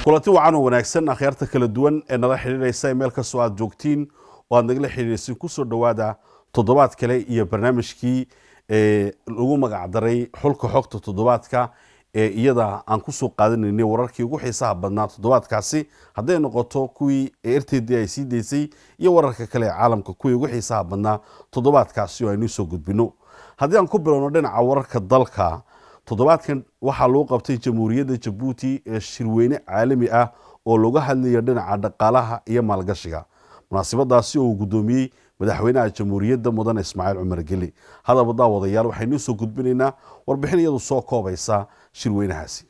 kulanti wacan oo wanaagsan akhyaarta kala duwan ee nala xidhiidhaysa meel kastoo aad joogtiin oo aad nagala xidhiidhaysin kusoo dhowaada toddobaad kale iyo barnaamijkii lagu magacdaray xulka xogta toddobaadka ee iyada aan kusoo qaadanaynay wararkii ugu xiisaha badnaa toddobaadkaasi hadday noqoto kuwii r t d ay sii daysay iyo wararka kale ee caalamka kuwii ugu xiisaha badnaa toddobaadkaasi oo aynu soo gudbino haddii aan ku bilowno dhinaca wararka dalka toddobaadkan waxaa lagu qabtay jamhuuriyadda jabuuti ee shirweyne caalami ah oo looga hadlayo dhinaca dhaqaalaha iyo maalgashiga munaasabadaasi oo uu guddoomiyey madaxweynaha jamhuuriyadda mudane ismaaciil cumar geli hadaba daawadayaal waxaynuu soo gudbinaynaa warbixin iyadu soo koobaysa shirweynahaasi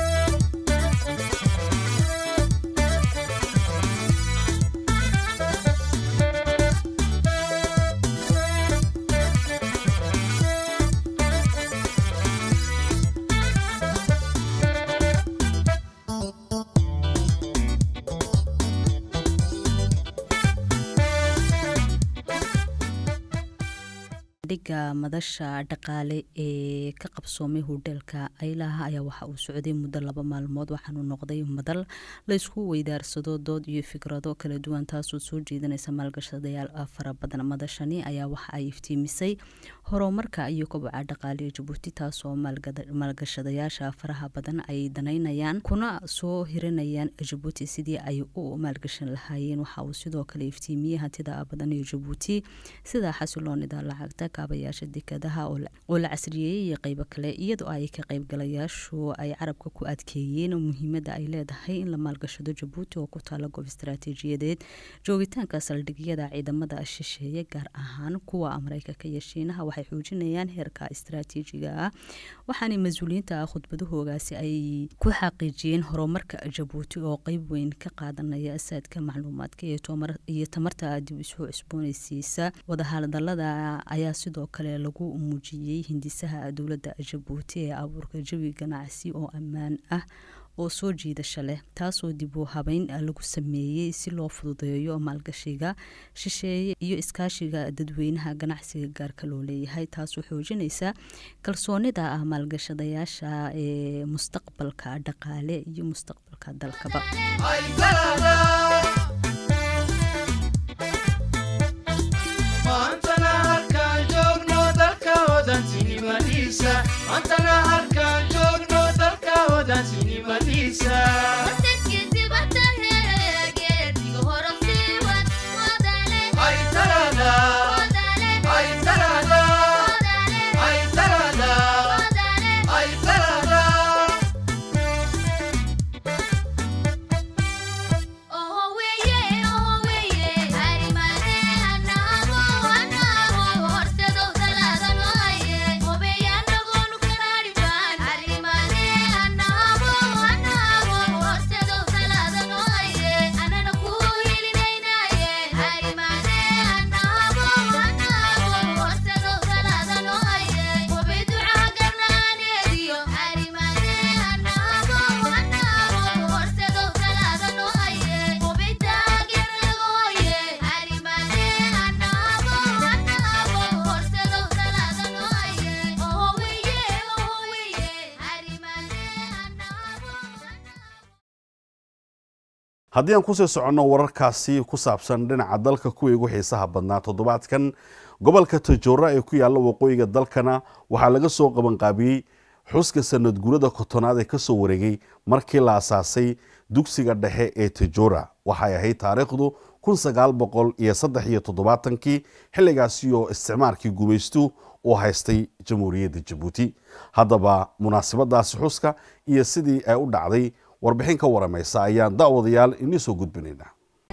dhiga madasha dhaqaale ee ka qabsoomay hodheelka aylaha ayaa waxa uu socday muddo laba maalmood waxaanu noqday madal laysku weydaarsado dood iyo fikrado kala duwan taasoo soo jeedinaysa maalgashadayaal fara badan madashani ayaa waxa ay iftiimisay horumarka iyo koboca dhaqaale ee jabuuti taasoo maalgashadayaasha faraha badan ay danaynayaan kuna soo hiranayaan jabuuti sidii ay u maalgashan lahaayeen waxa uu sidoo kale iftiimiyey hantida badan ee jabuuti sida xasiloonida lacagta kaabayaasha dekadaha oo la casriyeeyey iyo qeybo kale iyadoo ay ka qeybgalayaashu ay carabka ku adkeeyeen muhiimada ay leedahay in la maalgashado jabuuti oo ku taala goob istaraatiijiyadeed joogitaanka saldhigyada ciidamada shisheeye gaar ahaan kuwa mareykanka iyo shiinaha waxay xoojinayaan heerka istaraatiijiga ah waxaana mas-uuliyiinta khudbadahoogaasi ay ku xaqiijiyeen horumarka jabuuti oo qeyb weyn ka qaadanaya asaadka macluumaadka iyo tamarta dib isu cusboonaysiisa wadahadalada ayaa sidoo kale lagu muujiyey hindisaha dowladda jabuuti ee abuurka jawi ganacsi oo ammaan ah oo soo jiidasho leh taasoo dib u habeyn lagu sameeyey si loo fududeeyo maalgashiga shisheeye iyo iskaashiga dadweynaha ganacsiga gaarka loo leeyahay taasoo xoojinaysa kalsoonida maalgashadayaasha ee mustaqbalka dhaqaale iyo mustaqbalka dalkaba antana halkaan joogno dalka hodantinimadiisa haddii aan kusii soconno wararkaasi ku saabsan dhinaca dalka kuwii ugu xiisaha badnaa toddobaadkan gobolka tajoora ee ku yaalla waqooyiga dalkana waxaa laga soo qabanqaabiyey xuska sanad guurada kotonaad ee kasoo wareegay markii la asaasay dugsiga dhexe ee tajoora waxay ahayd taariikhdu kun sagaal boqol iyo saddex iyo toddobaatankii xilligaasi oo isticmaarkii gumaystu uu haystay jamhuuriyadda jabuuti haddaba munaasabadaasi xuska iyo sidii ay u dhacday warbixin ka waramaysa ayaan daawadayaal inii soo gudbinaynaa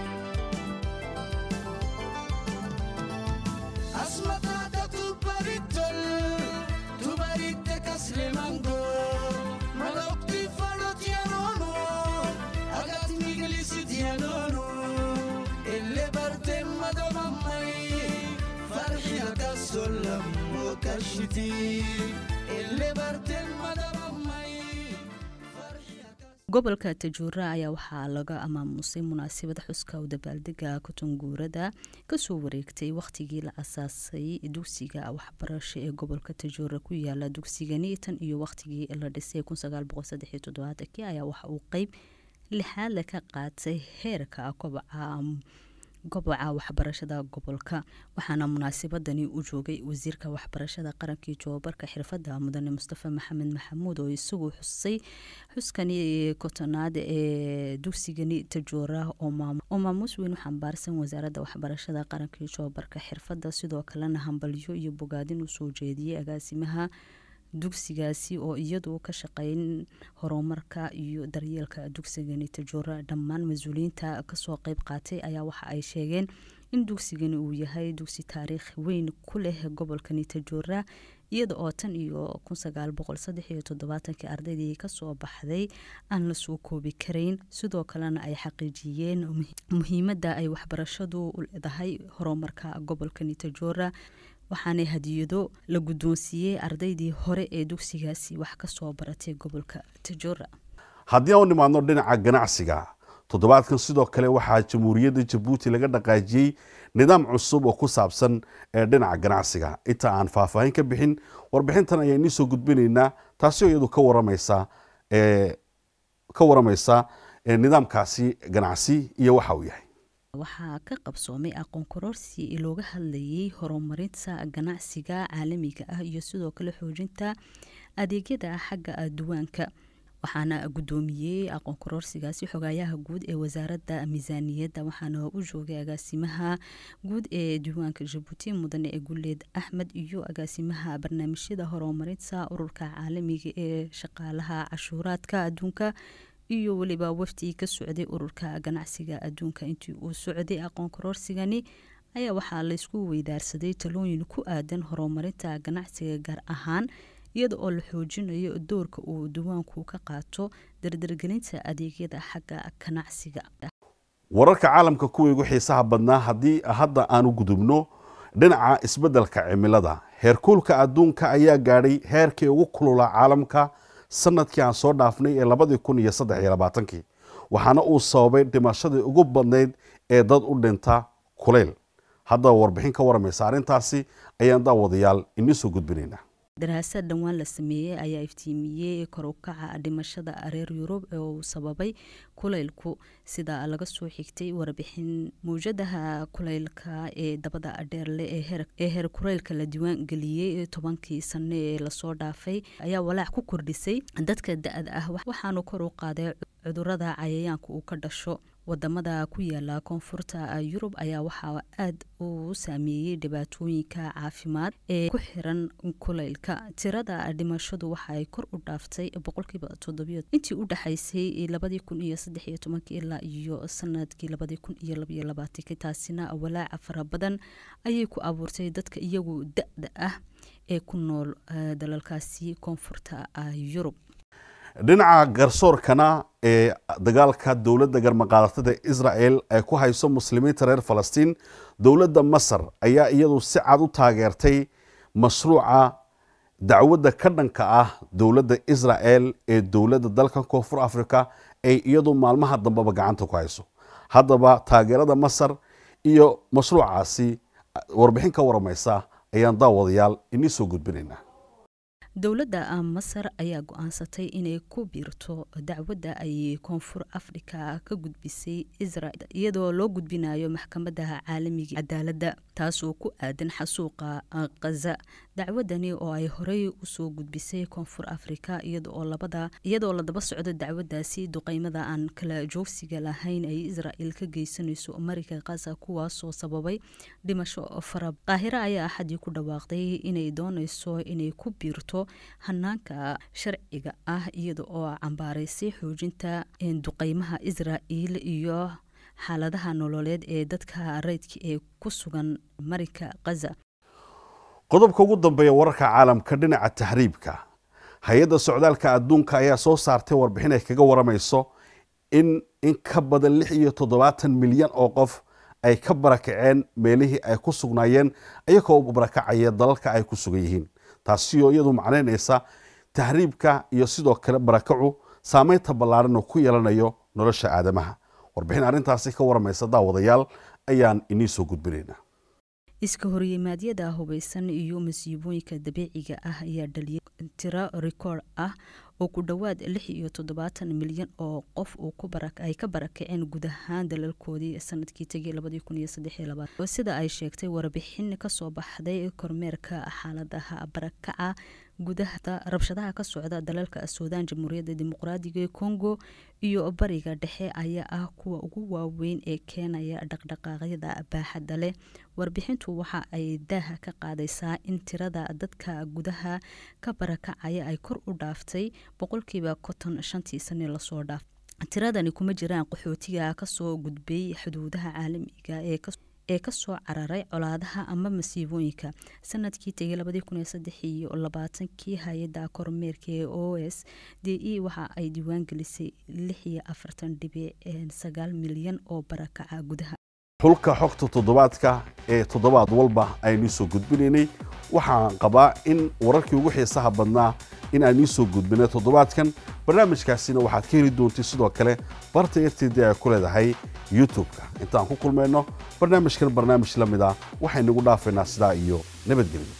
gobolka tajuura ayaa waxaa laga amaamusay munaasabad xuska u dabaaldega kutunguurada kasoo wareegtay wakhtigii la asaasay dugsiga waxbarasho ee gobolka tajuura ku yaala dugsigani tan iyo wakhtigii la dhisay ayaa waxa uu qeyb lixaadle ka qaatay heerka kobaca goboca waxbarashada gobolka waxaana munaasabadani u joogay wasiirka waxbarashada qarankii joobarka xirfadda mudane mustafa maxamed maxamuud oo isagu xusay xuskani kotonaad ee dugsigani tajoora oo maamuus weyn u xambaarsan wasaaradda waxbarashada qarankii joobarka xirfadda sidoo kalena hambalyo iyo bogaadin usoo jeediyey agaasimaha dugsigaasi oo iyadu ka shaqeyn horumarka iyo daryeelka dugsigani tajoora dhammaan mas-uuliyiinta kasoo qeyb qaatay ayaa waxa ay sheegeen in dugsigani uu yahay dugsi taariikh weyn ku leh gobolkani tajoora iyada oo tan iyo kun sagaal boqol saddex iyo toddobaatankii ardaydii kasoo baxday aan la soo koobi karayn sidoo kalena ay xaqiijiyeen muhiimadda ay waxbarashadu u leedahay horumarka gobolkani tajoora waxaana hadiyado la guddoonsiiyey ardaydii hore ee dugsigaasi wax ka soo baratay gobolka tajoora haddii aan u nimaadno dhinaca ganacsiga toddobaadkan sidoo kale waxaa jamhuuriyadda jabuuti laga dhaqaajiyey nidaam cusub oo ku saabsan ee dhinaca ganacsiga inta aan faahfaahin ka bixin warbixintan ayaan inii soo gudbinaynaa taasi oo iyadu ka waramaysa ka waramaysa nidaamkaasi ganacsi iyo waxa uu yahay waxaa ka qabsoomay aqoon kororsi looga hadlayay horumarinta ganacsiga caalamiga ah iyo sidoo kale xoojinta adeegyada xagga duwaanka waxaana guddoomiyey aqoon kororsigaasi xogaayaha guud ee wasaaradda miisaaniyadda waxaana u joogay agaasimaha guud ee diiwaanka jabuuti mudane ee guleed axmed iyo agaasimaha barnaamijyada horumarinta ururka caalamiga ee shaqaalaha cashuuraadka adduunka iyo weliba wafdi ka socday ururka ganacsiga adduunka intii uu socday aqoon kororsigani ayaa waxaa laysku weydaarsaday talooyin ku aadan horumarinta ganacsiga gaar ahaan iyada oo la xoojinayo doorka uu diiwaanku ka qaato dardargelinta adeegyada xagga ganacsiga wararka caalamka kuwa igu xiisaha badnaa haddii hadda aan u gudubno dhinaca isbeddelka cimilada heerkuulka adduunka ayaa gaadhay heerkii ugu kulula caalamka sanadkii aan soo dhaafnay ee labadii kun iyo saddex iyo labaatankii waxaana uu sababay dhimashadii ugu badnayd ee dad u dhinta kuleyl haddaba warbixin ka waramaysa arrintaasi ayaan daawadayaal inii soo gudbinaynaa daraasad dhowaan la sameeyey ayaa iftiimiyey kor u kaca dhimashada reer yurub ee uu sababay kulaylku sida laga soo xigtay warbixin mawjadaha kulaylka ee dabada dheerle ee heer kulaylka la diiwaan geliyey tobankii sano ee lasoo dhaafay ayaa walaac ku kordhisay dadka da-da ah waxaanu kor u qaaday cudurada cayayaanka uu ka dhasho wadamada ku yaala koonfurta yurub ayaa waxaa aada u saameeyey dhibaatooyinka caafimaad ee ku xiran kulaylka tirada dhimashadu waxaay kor u dhaaftay boqolkiiba toddobiyo intii u dhexaysay labadii kun iyo saddex iyo tobankii ilaa iyo sanadkii labadii kun iyo labaiyo labaatankii taasina walaaca fara badan ayay ku abuurtay dadka iyagu da-da ah ee ku nool dalalkaasi koonfurta yurub dhinaca garsoorkana ee dagaalka dowladda garmaqaadatada israel ay ku hayso muslimiinta reer falastiin dowladda masar ayaa iyadu si cad u taageertay mashruuca dacwadda ka dhanka ah dowladda israel ee dowladda dalka koonfur africa ay iyadu maalmaha dambeba gacanta ku hayso haddaba taageerada masar iyo mashruucaasi warbixin ka waramaysa ayaan daawadayaal inii soo gudbinaynaa dowladda masar ayaa go-aansatay inay ku biirto dacwadda ay koonfur afrika ka gudbisay israel iyadoo loo gudbinayo maxkamadaha caalamiga cadaaladda taasoo ku aadan xasuuqa khaza dacwadani oo ay horey usoo gudbisay koonfur afrika iyadoo la daba socdo dacwaddaasi duqeymada aan kala joogsiga lahayn ay israel ka geysanayso marika khaza kuwaasoo sababay dhimasho fara qaahiro ayaa axadii ku dhawaaqday inay dooneyso inay ku biirto hanaanka sharciga ah iyada oo cambaaraysay xoojinta duqeymaha israel iyo xaaladaha nololeed ee dadka rayidka ee ku sugan marika khaza qodobka ugu dambeeya wararka caalamka dhinaca tahriibka hay-adda socdaalka adduunka ayaa soo saartay warbixin ay kaga waramayso in in ka badan lix iyo toddobaatan milyan oo qof ay ka barakaceen meelihii ay ku sugnaayeen iyagoo u barakacaya dalalka ay ku sugan yihiin taasi oo iyadu macnaynaysa tahriibka iyo sidoo kale barakacu saameynta ballaaran oo ku yeelanayo nolosha aadamaha warbixin arrintaasi ka waramaysa daawadayaal ayaan inii soo gudbinaynaa iska horyimaadyada hubeysan iyo masiibooyinka dabiiciga ah ayaa dhaliyay tiro rikoord ah oo ku dhowaad lix iyo toddobaatan milyan oo qof ay ka barakaceen guud ahaan dalalkoodii sanadkii tegay sida ay sheegtay warbixin kasoo baxday kormeerka xaaladaha barakaca gudaha rabshadaha ka socda dalalka suudaan jamhuuriyadda dimuqraadiga ee congo iyo bariga dhexe ayaa ah kuwa ugu waaweyn ee keenaya dhaqdhaqaaqyada baaxadda leh warbixintu waxa ay daaha ka qaadaysaa in tirada dadka gudaha ka barakacaya ay kor u dhaaftay boqolkiiba konton shantii sane lasoo dhaaf tiradani kuma jiraan qaxootiga kasoo gudbay xuduudaha caalamiga ee ee kasoo cararay colaadaha ama masiibooyinka sanadkii tegay iyo labaatankii hay-adda kormeerka ee o s d e waxa ay diiwaangelisay milyan oo barakaca gudaha xulka xogta toddobaadka ee toddobaad walba aynu soo gudbinaynay waxaan qabaa in wararkii ugu xiisaha badnaa in aan iisoo gudbinay toddobaadkan barnaamijkaasina waxaad ka heli doontay sidoo kale barta rtd ay ku leedahay youtube-ka intaan ku kulmayno barnaamijkan barnaamij la mid ah waxaynagu dhaafaynaa sidaa iyo nabadgelyo